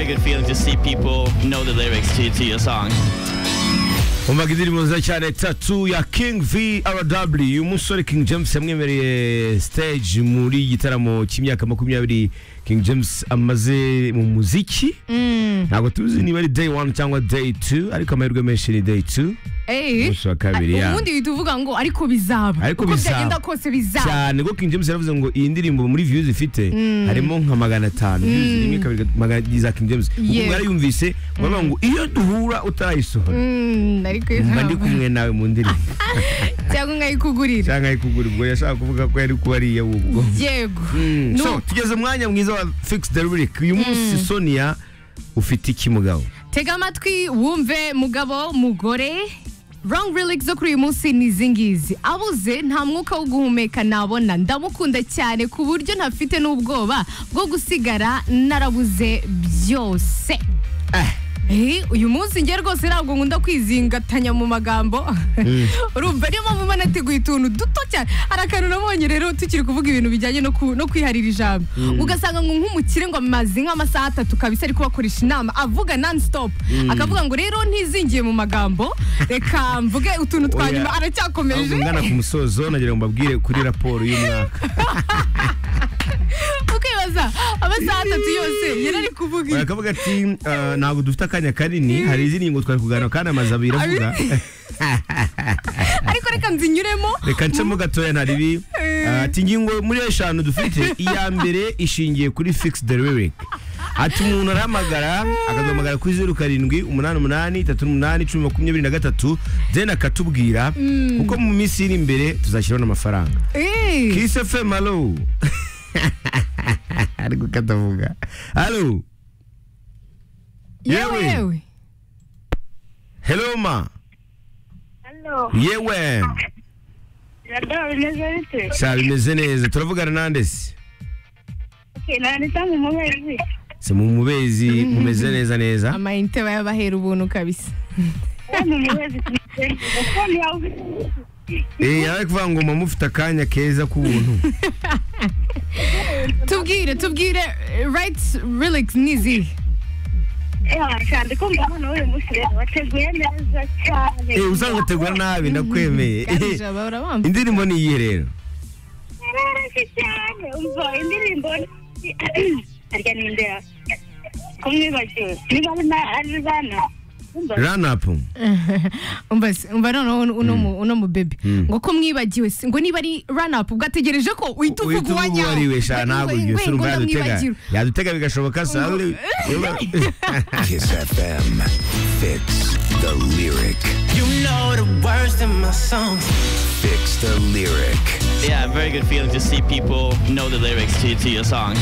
good feeling to see people know the lyrics to, to your song. umvaga indirimbo nziza cyane tatu ya king vrw uyu musore king james yamwemereye stage muri igitaramo cy'imyaka makumyabiri king james amaze mu muziki ntabwo tuzi niba ari day one cyangwa day two ariko amahirwe menshi ni day two Eh, umunsi wa kabiri ya ubundi uhita uvuga ngo ariko bizaba Ariko uko bizaba. byagenda kose bizaba cyane kuko king james yaravuze ngo iyi ndirimbo muri views ifite harimo nka magana atanu views rimwe kabiri gatatu, magana za king james ubwo Yego. mwarayumvise baravuga ngo iyo duhura utayisohora Mm, ariko mba ndi bizaba. kumwe nawe mu ndirimbo cyangwa nkayikugurira cyangwa ari kugura ubwo yashaka kuvuga ko yari kuba ariye ubwo yego Mm, Nu- so tugeze mu mwanya mwiza wa fix the lyric uyu munsi sonia ufite iki mugabo tega amatwi wumve mugabo mugore Wrong lyrics zo kuri uyu munsi ni izi ngizi abuze nta mwuka wo guhumeka nabona ndamukunda cyane ku buryo ntafite n'ubwoba bwo gusigara narabuze byose Eh, uyu munsi njye rwose ntabwo nkunda kwizingatanya mu magambo urumva niyo mpamvu mba nateguye utuntu duto cyane hari akantu nabonye rero tukiri kuvuga ibintu bijyanye no ku- no kwiharira ijambo ugasanga ngo nk'umukire ngo amaze nk'amasaha atatu kabisa ari kubakoresha inama avuga non stop akavuga ngo rero ntizingiye mu magambo reka mvuge utuntu twa Oya. nyuma aracyakomeje ngana ku musozo nagira ngo mbabwire kuri raporo y'umwaka ukibaza amasaha atatu yose yari ari kuvuga ibi. bakavuga ati "Ah, ntabwo dufite akanya kanini hari izindi ngo twari kuganira kandi amaze abiri avuga ariko reka nzinyuremo reka ncemo gatoya nta ribi Ah, ati ingingo muri eshanu dufite iya mbere ishingiye kuri fix the lyric ati umuntu arahamagara akaduhamagara kuri zeru karindwi umunani umunani itatu n'umunani cumi makumyabiri na gatatu then akatubwira kuko mu minsi iri imbere tuzashyiraho n'amafaranga Eh. kiss fm alo ari gukatavuga alo yewe Yewe. yewe hello ma Halo, yewe yada bimeze bite? sa bimeze neza turavugana nande se Okay, nanita mu mubezi. si mu mubezi mumeze neza neza amayinite bayabahera ubuntu kabisa Ya mu mubezi kimeze. Uko ni au? Eh, yari kuvuga ngo mama ufite akanya keza k'ubuntu tubwire tubwire right relax nizi Ya, cyane ko mbona uyu musire wateguye neza cyane. Eh, uzangategura nabi ndakwemeye Eh, garija bahora bambaye indirimbo ni iyihe rero Yararashye cyane. Umva indirimbo arya ninde ya? Kumwibagiwe. Niba ari na ari bana. Umva. run up umva se- umva noneho uno mu- uno mu bebe Mm. ngo ko mwibagiwe se, ngo niba ari run up ubwo ategereje ko uhita uvuga uhita uvuga uwo uwanyawe ari we sha ntabwo Ngo- iryo ngo- sura ngo umva yadutega ndamwibagirwa. yadutega bigashoboka se aho uri- Kiss FM. Fix the lyric. You know the words in my songs. Fix the lyric. Yeah, very good feeling to see people know the lyrics to, to your song.